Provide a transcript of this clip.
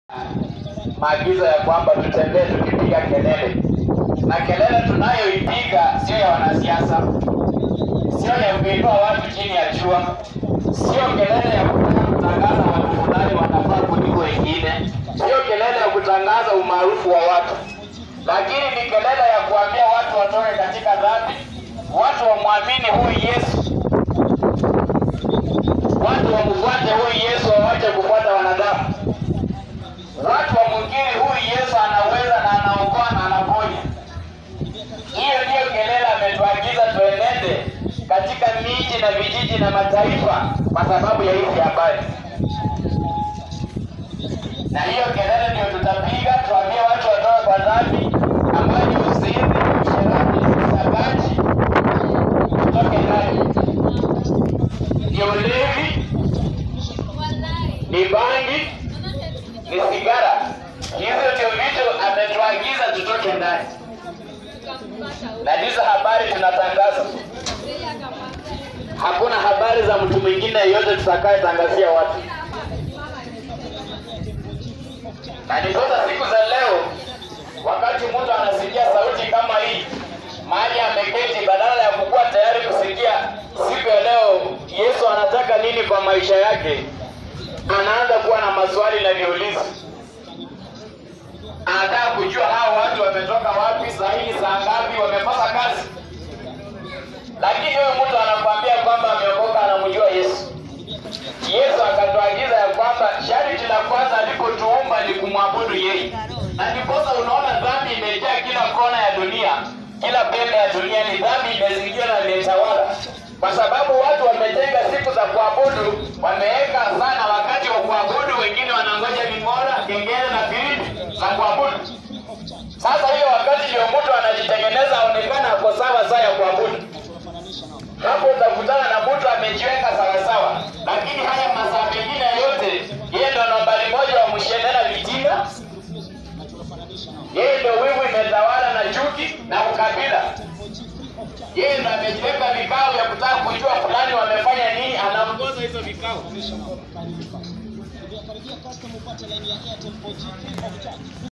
maagizo ya kwamba tutembee tukipiga kelele, na kelele tunayoipiga sio ya wanasiasa, sio ya kuinua watu chini ya jua, sio kelele ya kutaka kutangaza watu fulani wanafaa kuliko wengine, sio kelele ya kutangaza umaarufu wa watu, lakini ni kelele ya kuambia watu watoke katika dhambi, watu wamwamini huyu Yesu, watu wamfuate huyu Yesu, wawache kufuata wanadamu watu wamwingine huyu Yesu anaweza na anaokoa na anaponya. Hiyo ndiyo kelele ametuagiza tuenende katika miji na vijiji na mataifa kwa sababu ya hizi habari, na hiyo kelele ndio tutapiga, tuambie watu watoke kwa dhambi ambayo ni uzinzi, usherati, usagaji, tutoke ndani. Ni ulevi, ni bangi, ni sigara. Hizo ndio vitu ametuagiza tutoke ndani, na hizo habari tunatangaza. Hakuna habari za mtu mwingine yeyote tutakayetangazia watu, na ndiposa siku za leo, wakati mtu anasikia sauti kama hii mahali ameketi, badala ya kukuwa tayari kusikia siku ya leo Yesu anataka nini kwa maisha yake, anaanza kuwa na maswali na viulizi anataka kujua hao watu wametoka wapi, saa hii ni saa ngapi, wamekosa kazi. Lakini huyo mtu anakwambia kwamba ameokoka, anamjua Yesu. Yesu akatuagiza ya kwamba sharti la kwanza alipotuumba ni kumwabudu yeye, na ndiposa unaona dhambi imejaa kila kona ya dunia, kila pembe ya dunia ni dhambi imezingira na imetawala, kwa sababu watu wametenga siku za kuabudu, wameweka sana wakati wa kuabudu, wengine wanangoja ving'ora, kengele na filimbi za kuabudu. Sasa hiyo wakati ndio mtu anajitengeneza aonekana ako sawa saa ya kuabudu. Hapo utakutana na mtu amejiweka sawasawa, lakini haya masaa mengine yote yeye ndo nambari moja wa mshendana vitina, yeye ndo wivu imetawala na chuki na ukabila. Yeye ndo amejiweka vikao vya kutaka kujua fulani wamefanya nini, anaongoza hizo vikao.